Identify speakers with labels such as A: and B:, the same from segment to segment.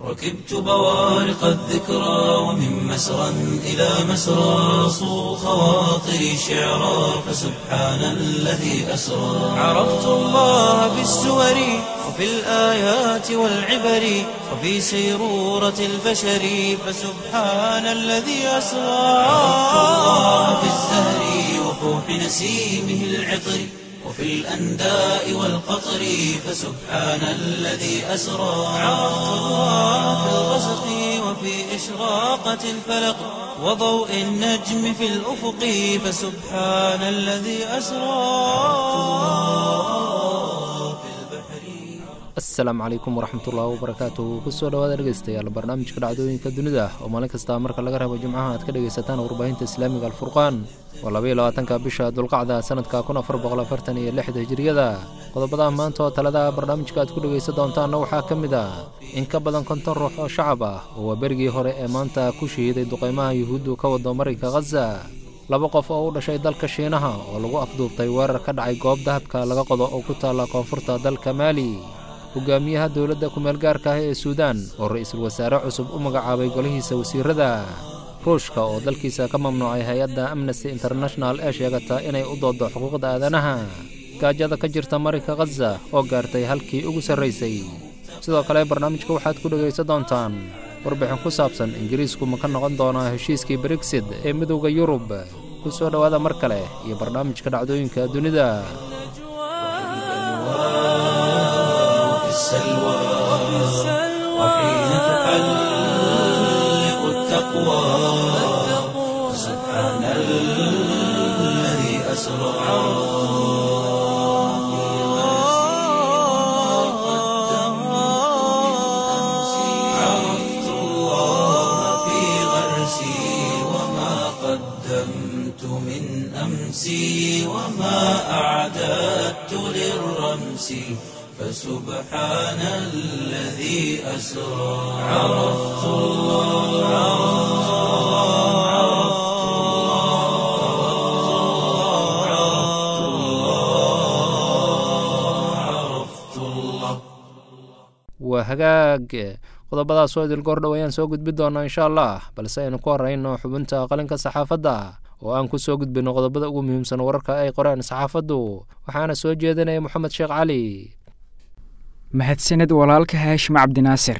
A: ركبت بوارق الذكرى ومن مسرى إلى مسرى صو خواطري شعرا فسبحان الذي أسرى عرفت الله بالسور وفي الآيات والعبر وفي سيرورة البشر فسبحان الذي أسرى عرفت الله في الزهر وفوح نسيمه العطر وفي الأنداء والقطر فسبحان الذي أسرى عرفت الله في الغسق وفي إشراقة الفلق وضوء النجم في الأفق فسبحان الذي أسرى في البحر
B: asalaamu calaykum waraxmatullaahi wabarakaatuhu kusoo dhawaada dhegeystayaal barnaamijka dhacdooyinka dunida oo maalin kasta marka laga rabo jimcaha aad ka dhegaysataan warbaahinta islaamiga alfurqaan waa labaiyo labaatanka bisha dulqacda sanadka kun afar boqol afartan iyo lixda hijiriyada qodobadaha maanta oo talada barnaamijka aad ku dhegaysan doontaanna waxaa ka mid ah in ka badan konton ruux oo shacab ah oo waa berigii hore ee maanta ku shahiiday duqeymaha yuhuuddu ka wado marinka khaza laba qof oo u dhashay dalka shiinaha oo lagu afduubtay weerar ka dhacay goob dahabka laga qodo oo ku taalla koonfurta dalka maali hogaamiyaha dowladda kumeel gaarka ah ee suudaan oo ra-iisul wasaare cusub u magacaabay golihiisa wasiirada ruushka oo dalkiisa ka mamnuucay hay-adda amnesty international ee sheegata inay u dooddo xuquuqda aadanaha gaajada ka jirta marinka khaza oo gaartay halkii ugu sarraysay sidoo kale barnaamijka waxaad ku dhegaysan doontaan warbixin ku saabsan ingiriisku ma ka noqon doonaa heshiiskii brexit ee midowda yurub ku soo dhowaada mar kale iyo barnaamijka dhacdooyinka dunida
A: وفي السلوى وحين تحلق التقوى سبحان الذي أسرى عرفت الله في غرسي وما قدمت من أمسي وما أعددت للرمس فسبحان الذي أسرى عرفت الله عرفت الله عرفت الله عرفت الله
B: waa hagaag qodobadaas oo idil goordhow ayaan soo gudbi doonaa insha allah balse aynu ku horrayno xubinta qalinka saxaafadda oo aan ku soo gudbino qodobada ugu muhiimsan wararka ay qoreen saxaafaddu waxaana soo jeedinaya moxamed sheekh cali
C: mahadsaned walaalka haashim cabdinaasir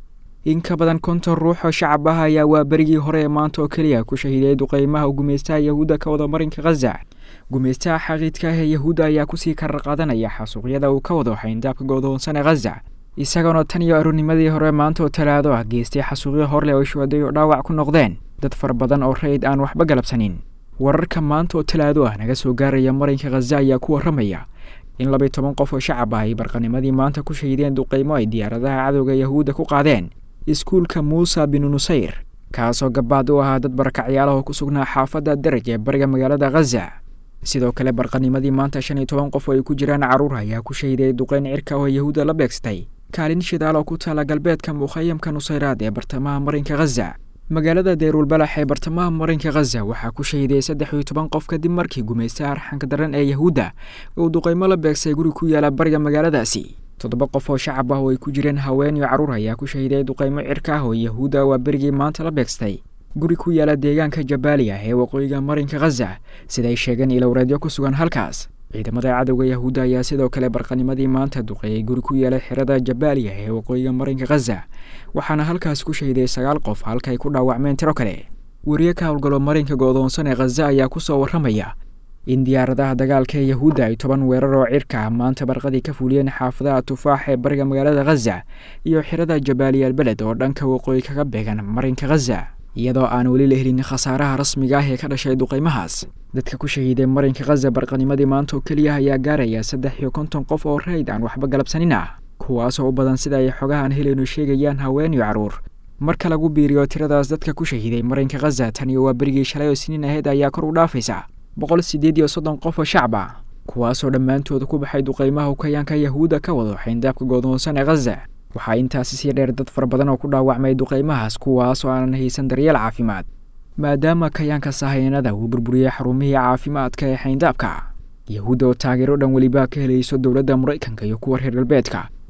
C: in ka badan konton ruux oo shacab ah ayaa waa berigii hore ee maanta oo keliya ku shahiiday duqeymaha gumeystaha yahuudda ka wada marinka khaza gumeystaha xaqiidka ah ee yahuudda ayaa kusii karar qaadanaya xasuuqyada uu ka wado xayndaabka godoonsan ee khaza isagoona tan iyo arurnimadii hore maanta oo talaado ah geystay xasuuqyo horleh oo shuhaday oo dhaawac ku noqdeen dad fara badan oo rayid aan waxba galabsanin wararka maanta oo talaado ah naga soo gaaraya marinka khaza ayaa ku warramaya in labaiy toban qof oo shacab ah ay barqanimadii maanta ku shahiideen duqeymo ay diyaaradaha cadowga yahuudda ku qaadeen iskuulka muusa binu nusayr kaasoo gabaad u ahaa dad barakacyaalaha oo ku sugnaa xaafadda daraj ee bariga magaalada khaza sidoo kale barqanimadii maanta shan iyo toban qof oo ay ku jiraan carruur ayaa ku shahiiday duqeyn cirka oo yahuudda la beegsatay kaalin shidaal oo ku taala galbeedka mukhayamka nusayraad ee bartamaha marinka khaza magaalada deyrulbalax ee bartamaha marinka khaza waxaa ku shahiday saddex iyo toban qof kadib markii gumaystaha arxanka daran ee yahuudda uu duqeymo la beegsay guri ku yaala bariga magaaladaasi toddoba qof oo shacab ah oo ay ku jireen haween iyo carruur ayaa ku shahiday duqeymo cirka ah oo yahuudda waa berigii maanta la beegstay guri ku yaala deegaanka jabaaliya ee waqooyiga marinka khaza siday sheegeen ilowreedyo ku sugan halkaas ciidamada cadowga yahuudda ayaa sidoo kale barqanimadii maanta duqeeyey guri ku yaala xerada jabaaliya ee waqooyiga marinka khaza waxaana halkaas ku shahiday sagaal qof halka ay ku dhaawacmeen tiro kale weriye ka howlgalo marinka go'doonsan ee khaza ayaa ku soo warramaya in diyaaradaha dagaalka ee yahuudda ay toban weerar oo cirka ah maanta barqadii ka fuliyeen xaafadaha tufaax ee bariga magaalada khaza iyo xerada jabaaliya beled oo dhanka waqooyi kaga beegan marinka khaza iyadoo aan weli la helin khasaaraha rasmiga ah ee ka dhashay duqeymahaas dadka ku shahiiday marinka khaza barqanimadii maanta oo keliya ayaa gaaraya saddex iyo konton qof oo rayd aan waxba galabsanin ah kuwaasoo u badan sida ay xogahan helayno sheegayaan haween iyo carruur marka lagu biiriyo tiradaas dadka ku shahiiday marinka khaza tan iyo waa berigii shalay oo siniin ahayd ayaa kor u dhaafaysa boqol siddeed iyo soddon qof oo shacab ah kuwaasoo dhammaantooda ku baxay duqeymaha ukayaanka yahuudda ka wado xayndaabka goodoonsan ee khaza waxaa intaasi sii dheer dad fara badan oo ku dhaawacmay duqeymahaas kuwaasoo aanan haysan daryeel caafimaad maadaama kayaanka sahayanada uu burburiyey xarumihii caafimaadka ee xayndaabka yahuudda oo taageero dhan weliba ka helayso dowladda maraykanka iyo kuwa reer galbeedka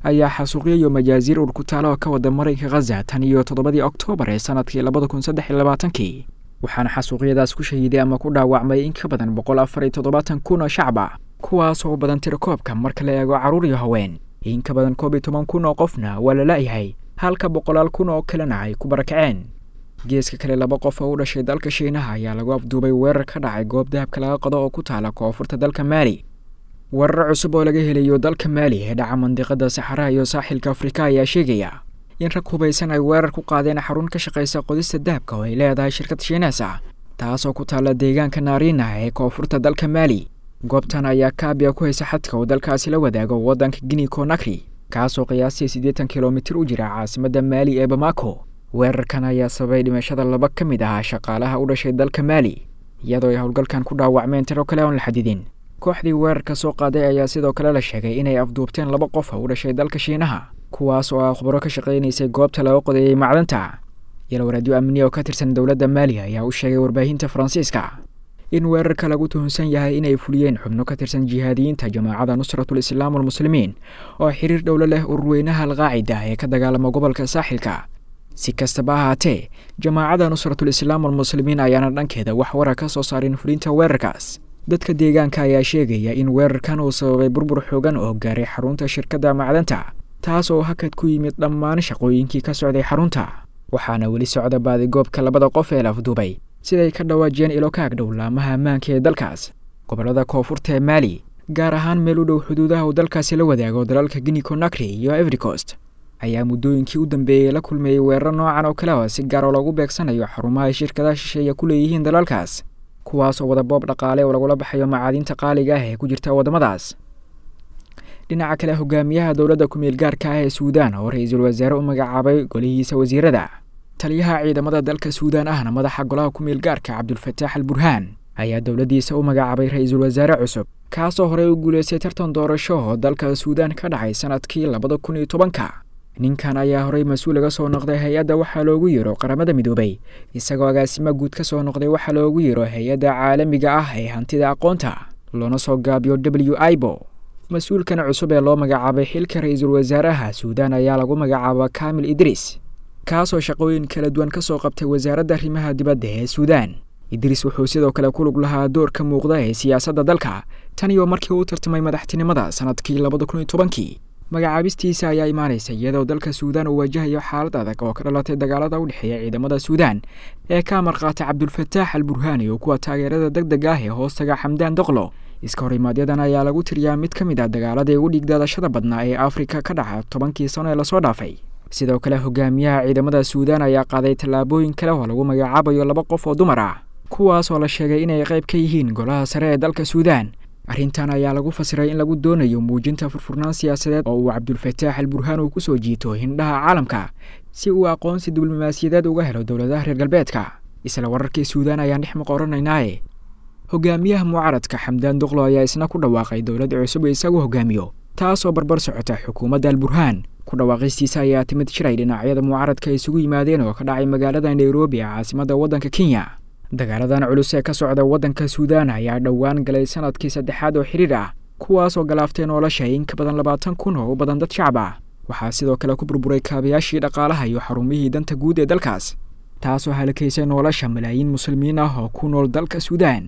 C: ayaa xasuuqyo iyo majaasiir urkutaalo ka wada marinka khaza tan iyo toddobadii oktoobar ee sanadkii labada kun saddex iyo labaatankii waxaana xasuuqyadaas ku shahiiday ama ku dhaawacmay in ka badan boqol afar iyo toddobaatan kun oo shacab ah kuwaas oo badan tirakoobka marka la eego carruur iyo haween in ka badan koob iyo toban kun oo qofna waa la la'yahay halka boqolaal kun oo kalena ay ku barakaceen geeska kale laba qof oo u dhashay dalka shiinaha ayaa lagu afduubay weerar ka dhacay goob dahabka laga qodo oo ku taala koonfurta dalka maali weerar cusub oo laga helayo dalka maali ee dhaca mandiqada saxaraha iyo saaxilka afrika ayaa sheegaya in rag hubaysan ay weerar ku qaadeen xarun ka shaqaysa qodista dahabka oo ay leedahay shirkad shiinees ah taasoo ku taalla deegaanka naariina ee koonfurta dalka maali goobtan ayaa kaabiya ku haysa xadka uu dalkaasi la wadaago waddanka guinea conakry kaasoo qiyaastii siddeetan kilomitir u jira caasimadda maali ee bamako weerarkan ayaa sababay dhimashada laba ka mid ahaa shaqaalaha u dhashay dalka maali iyadoo ay howlgalkan ku dhaawacmeen tiro kale oon la xadidin kooxdii weerarka soo qaaday ayaa sidoo kale la sheegay inay afduubteen laba qof oo u dhashay dalka shiinaha kuwaas oo ah khubaro ka shaqaynaysay goobta laga qodeeyey macdanta yalwaraadyo amniya oo ka tirsan dowladda maali ayaa u sheegay warbaahinta faransiiska in weerarka lagu tuhunsan yahay inay fuliyeen xubno ka tirsan jihaadiyiinta jamaacada nusratul islaam walmuslimiin oo xiriir dhowlo leh ururweynaha alqaacida ee ka dagaalama gobolka saaxilka si kastaba ahaatee jamaacada nusratul islaam walmuslimiin ayaana dhankeeda wax wara ka soo saarin fulinta weerarkaas dadka deegaanka ayaa sheegaya in weerarkan uu sababay burbur xoogan oo gaaray xarunta shirkadda macdanta taas oo hakad ku yimid dhammaan shaqooyinkii ka socday xarunta waxaana weli socda baadigoobka labada qof ee la afduubay siday ka dhawaajiyeen ilo ka agdhow laamaha ammaanka ee dalkaas gobollada koonfurta ee maali gaar ahaan meel u dhow xuduudaha uu dalkaasi la wadaago dalalka guinea conakry iyo everycost ayaa muddooyinkii u dambeeyey la kulmeeyey weeraro noocan oo kale oo si gaar oo lagu beegsanayo xarumaha ay shirkadaha shisheeya ku leeyihiin dalalkaas kuwaas oo wada boob dhaqaale oo lagula baxayo macaadiinta qaaliga ah ee ku jirta waddamadaas dhinaca kale hogaamiyaha dowladda ku-meel gaarka ah ee suudaan oo ra-iisul wasaare u magacaabay golihiisa wasiirada taliyaha ciidamada dalka suudaan ahna madaxa golaha ku-meel gaarka cabdulfataax al burhaan ayaa dowladdiisa u magacaabay ra-iisul wasaare cusub kaasoo horey u guuleystay tartan doorasho oo dalka suudaan ka dhacay sanadkii labada kun iyo tobanka ninkan ayaa horey mas-uul laga soo noqday hay-adda waxaa loogu yeero qaramada midoobay isagoo agaasimo guud ka soo noqday waxaa loogu yeero hay-adda caalamiga ah ee hantida aqoonta loona soo gaabiyo w ibo mas-uulkan cusub ee loo magacaabay xilka ra-iisul wasaaraha suudaan ayaa lagu magacaaba kamil idriis kaasoo shaqooyin kala duwan ka soo qabtay wasaaradda arrimaha dibadda ee suudaan idriis wuxuu sidoo kale ku lug lahaa doorka muuqda ee siyaasadda dalka tan iyo markii uu tartamay madaxtinimada sanadkii labada kun iyo tobankii magacaabistiisa ayaa imaanaysa iyadoo dalka suudaan uu wajahayo xaalad adag oo ka dhalatay dagaalada u dhexeeya ciidamada suudaan ee ka amarqaatay cabdulfataax al burhaani oo kuwa taageerada deg deg ah ee hoostaga xamdaan doqlo iska horimaadyaddan ayaa lagu tiriyaa mid ka mid ah dagaaladii ugu dhiigdaadashada badnaa ee afrika ka dhaca tobankii sano ee lasoo dhaafay sidoo kale hogaamiyaha ciidamada suudaan ayaa qaaday tallaabooyin kale oo lagu magacaabayo laba qof oo dumar ah kuwaas oo la sheegay inay qayb ka yihiin golaha sare ee dalka suudaan arrintan ayaa lagu fasiray in lagu doonayo muujinta furfurnaan siyaasadeed oo uu cabdulfataax al burhaan uu kusoo jiito hindhaha caalamka si uu aqoonsi diblomaasiyadeed uga helo dowladaha reer galbeedka isla wararkii suudaan ayaan dhex maqoranaynaaye hogaamiyaha mucaaradka xamdaan duqlo ayaa isna ku dhawaaqay dowladda cusub isagu hogaamiyo taasoo barbar socota xukuumadda al burhaan ku dhawaaqistiisa ayaa timid jiray dhinacyada mucaaradka isugu yimaadeen oo ka dhacay magaalada nairobi ee caasimadda waddanka kenya dagaaladan culus ee ka socda waddanka suudaan ayaa dhowaan galay sanadkii saddexaad oo xiriir ah kuwaasoo galaaftay nolosha in ka badan labaatan kun oo u badan dad shacab ah waxaa sidoo kale ku burburay kaabayaashii dhaqaalaha iyo xarumihii danta guud ee dalkaas taasoo halakaysay nolosha malaayiin muslimiin ah oo ku nool dalka suudaan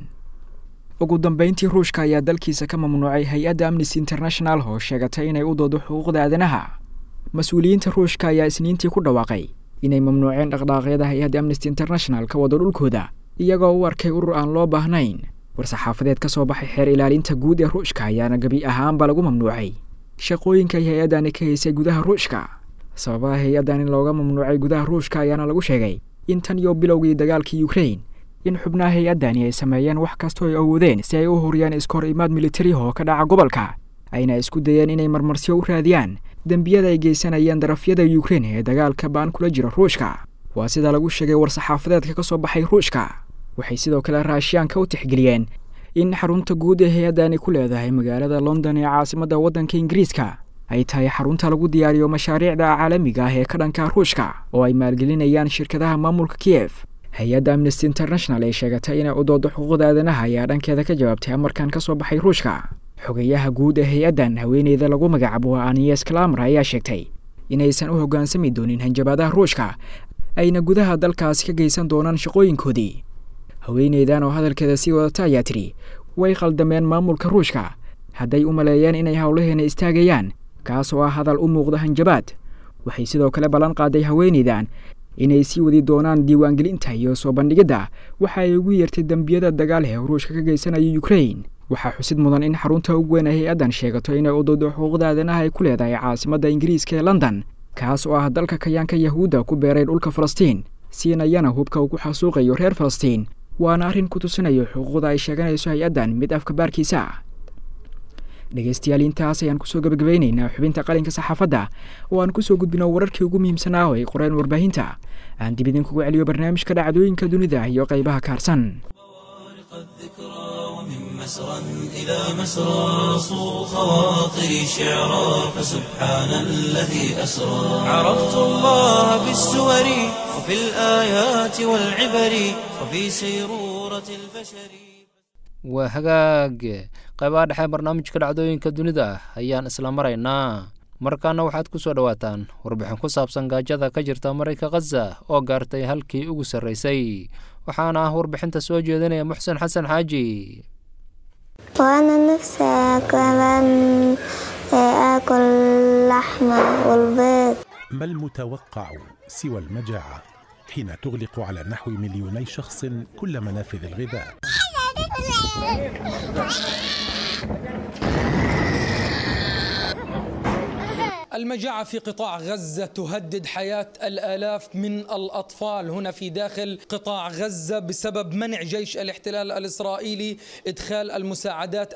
C: ugu dambeyntii ruushka ayaa dalkiisa ka mamnuucay hay-adda amnesty international oo sheegatay inay u doodo xuquuqda aadanaha mas-uuliyiinta ruushka ayaa isniintii ku dhawaaqay inay mamnuuceen dhaqdhaaqyada hay-adda amnesty international ka wado dhulkooda iyagoo u arkay urur aan loo baahnayn war-saxaafadeed ka soo baxay xeer ilaalinta guud ee ruushka ayaana gebi ahaanba lagu mamnuucay shaqooyinka hay-addani ka haysay gudaha ruushka sababaha hay-addan in looga mamnuucay gudaha ruushka ayaana lagu sheegay in tan iyo bilowgii dagaalkii ukrain in xubnaha hay-addani ay sameeyeen wax kastoo ay awoodeen si ay u huriyaan iskahor imaad militari oo ka dhaca gobolka ayna isku dayeen inay marmarsiyo u raadiyaan dembiyada ay geysanayeen darafyada ukrain ee dagaalka baan kula jira ruushka waa sida lagu sheegay war-saxaafadeedka ka soo baxay ruushka waxay sidoo kale raashiyaanka u tixgeliyeen in xarunta guud ee hay-addani ku leedahay magaalada london ee caasimadda waddanka ingiriiska ay tahay xarunta lagu diyaariyo mashaariicda caalamiga ah ee ka dhanka ruushka oo ay maalgelinayaan shirkadaha maamulka kiyef hay-adda amnesty international ee sheegatay inay u doodo xuquuqda aadanaha ayaa dhankeeda ka jawaabtay amarkan ka soo baxay ruushka xogeyaha guud ee hay-addan haweeneyda lagu magacaabo anies clamar ayaa sheegtay inaysan u hoggaansami doonin hanjabaadaha ruushka ayna gudaha dalkaasi ka geysan doonaan shaqooyinkoodii haweeneydan oo hadalkeeda sii wadata ayaa tidhi way khaldameen maamulka ruushka hadday u maleeyeen inay howlaheena istaagayaan kaas oo ah hadal u muuqda hanjabaad waxay sidoo kale ballan qaaday haweeneydan inay sii wadi doonaan diiwaangelinta iyo soo bandhigidda waxa ay ugu yeertay dembiyada dagaal ee ruushka ka geysanayo ukrain waxaa xusid mudan in xarunta ugu weyn ay hay-addan sheegato inay udoodo xuquuqda aadanaha ay ku leedahay caasimadda ingiriiska ee london kaas oo ah dalka kayaanka yahuudda ku beeray dhulka falastiin siinayana hubka uu ku xasuuqayo reer falastiin waana arrin ku tusinayo xuquuqda ay sheeganayso hay-addan mid afka baarkiisa ah dhegeystayaal intaas ayaan kusoo gabagabaynaynaa xubinta qalinka saxaafadda oo aan kusoo gudbino wararkii ugu muhiimsanaa oo ay qoreen warbaahinta aan dib idinkugu celiyo barnaamijka dhacdooyinka dunida iyo qaybaha kaarsan
A: مسرا إلى مسرى صو خواطري شعرا فسبحان الذي أسرى عرفت الله بالسور وفي الآيات والعبر وفي سيرورة البشر
B: waa hagaag qaybaha dhexe barnaamijka dhacdooyinka dunida ayaan isla maraynaa markaana waxaad ku soo dhowaataan warbixin ku saabsan gaajada ka jirta marayka khaza oo gaartay halkii ugu sarraysay waxaana ah warbixinta soo jeedinaya muxsen xasan xaaji
D: وأنا نفسي كمان آكل لحمة والبيض
E: ما المتوقع سوى المجاعة حين تغلق على نحو مليوني شخص كل منافذ الغذاء
F: المجاعة في قطاع غزة تهدد حياة الآلاف من الأطفال هنا في داخل قطاع غزة بسبب منع جيش الاحتلال الإسرائيلي إدخال المساعدات